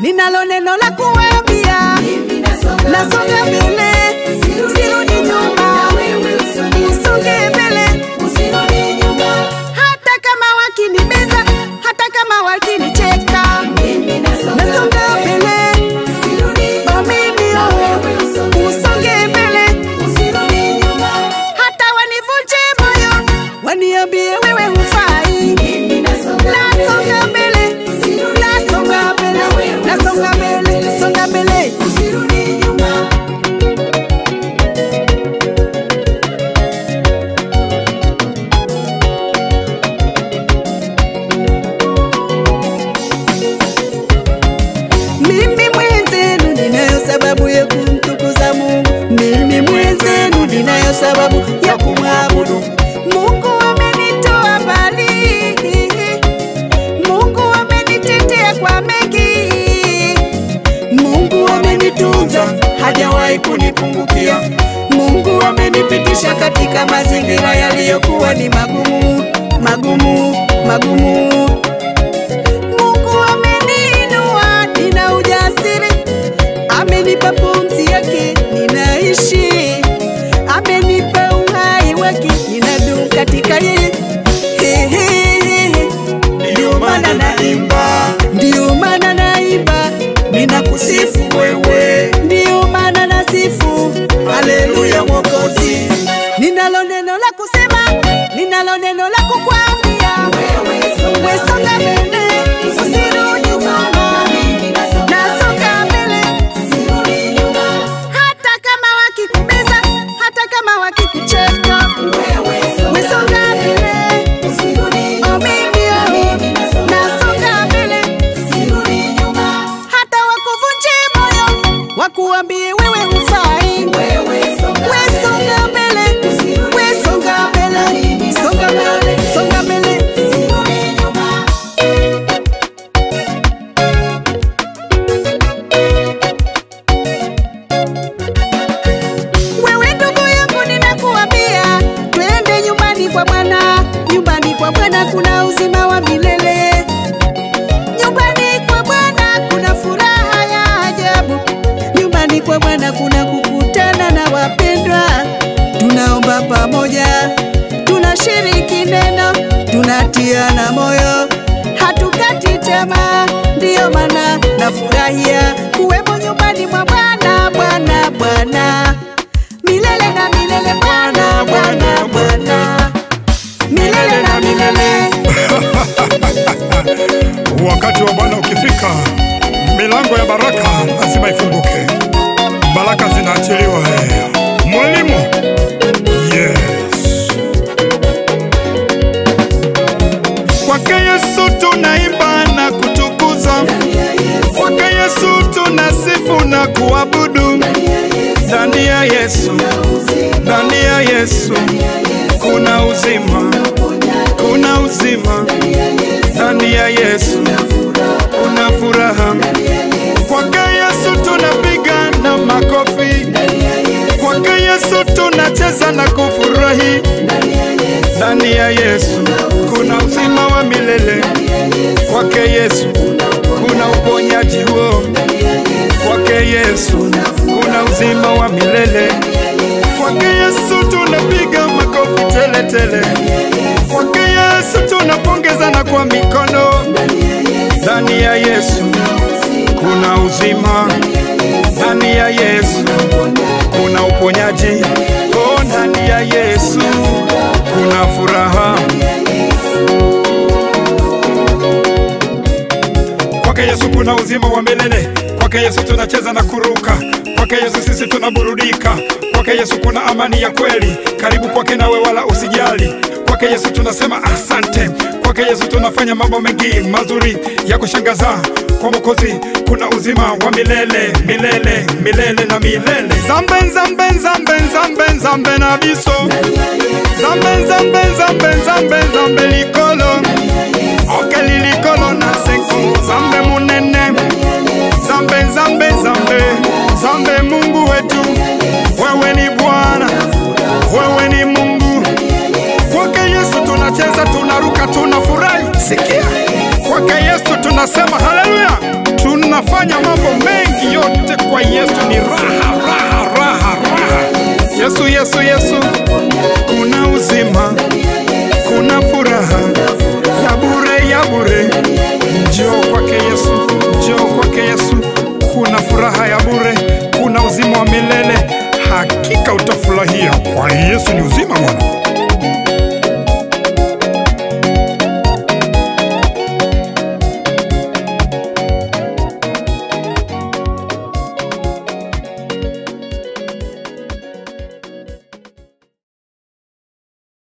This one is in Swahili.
ninalo neno la kuambia, nasonga mbele, sirudi nyuma, nisonge mbele, hata kama wakinibeza, hata kama wakinicheka, nasonga mbele, oh mimi oh, usonge mbele, hata wanivunje moyo, waniambie wewe hufai, nasonga mbele, nasonga mbele, nasonga mbele, nasonga mbele. Mimi mwenzenu ninayo sababu ya kumtukuza Mungu. Mimi mwenzenu ninayo sababu ya kumwabudu Mungu. Amenitoa mbali, Mungu amenitetea kwa mengi, Mungu amenitunza, hajawahi kunipungukia. Mungu amenipitisha katika mazingira yaliyokuwa ni magumu, magumu, magumu. Mungu ameniinua, nina ujasiri, amenipa pumzi yake, ninaishi, amenipa uhai wake, ninadumu katika yeye. He, he, he. Ndio maana naimba, ndio maana naimba, ninakusifu wewe, ndio maana nasifu, haleluya Mwokozi. Ninalo neno la kusema, ninalo neno la kukwambia, wewe songa mbele, usirudi nyuma, nasonga mbele, hata kama wakikubeza, hata kama wakikucheka, wewe songa mbele, oh mimi oh, nasonga mbele, hata wakuvunje moyo, wakuambie wewe hufai, wewe songa mbele, wewe songa mbele, songa mbele, songa mbele. Wewe ndugu yangu, ninakuambia twende nyumbani kwa Bwana. Nyumbani kwa Bwana kuna uzima wa milele. Nyumbani kwa Bwana kuna furaha ya ajabu. Nyumbani kwa Bwana kuna kukutana na wapendwa. Tunaomba pamoja, tunashiriki neno, tunatiana moyo, hatukati tamaa. Ndiyo maana nafurahia kuwemo nyumbani mwa Bwana, Bwana, Bwana milele na milele, Bwana, Bwana, Bwana milele na milele. Wakati wa Bwana ukifika, milango ya baraka lazima ifunguke, baraka zinaachiliwa. eh. Mwalimu, yes. Kwake Yesu tunaimba na kutukuza, kwake Yesu tunasifu na kuabudu. Ndani ya Yesu, ndani ya Yesu kuna uzima, kuna uzima ndani ya Yesu kuna furaha. Kwake Yesu tunapiga na makofi, kwake Yesu tunacheza na kufurahi. Ndani ya Yesu kuna uzima wa milele, kwake Yesu kuna uponyaji huo, kwake Yesu kuna uzima wa milele, kwake Yesu tunapiga makofi tele tele, kwake Yesu tunapongezana kwa mikono. Ndani ya Yesu kuna uzima, ndani ya Yesu kuna uponyaji, oh, ndani ya Yesu kuna furaha. Kwake Yesu kuna uzima wa milele, kwake Yesu tunacheza na kuruka, kwake Yesu sisi tunaburudika, kwake Yesu kuna amani ya kweli. Karibu kwake nawe wala usijali, kwake Yesu tunasema asante, kwake Yesu tunafanya mambo mengi mazuri ya kushangaza. Kwa Mwokozi kuna uzima wa milele milele milele na milele. Zambe zambe zambe zambe zambe na biso zambe zambe zambe zambe zambe likolo okeli likolo na seko zambe munene zambe zambe zambe zambe Mungu wetu, wewe ni Bwana, wewe ni Mungu. Kwake Yesu tunacheza, tunaruka, tunafurahi. Sikia, kwake Yesu tunasema haleluya, tunafanya ni raha raha raha raha yesu yesu yesu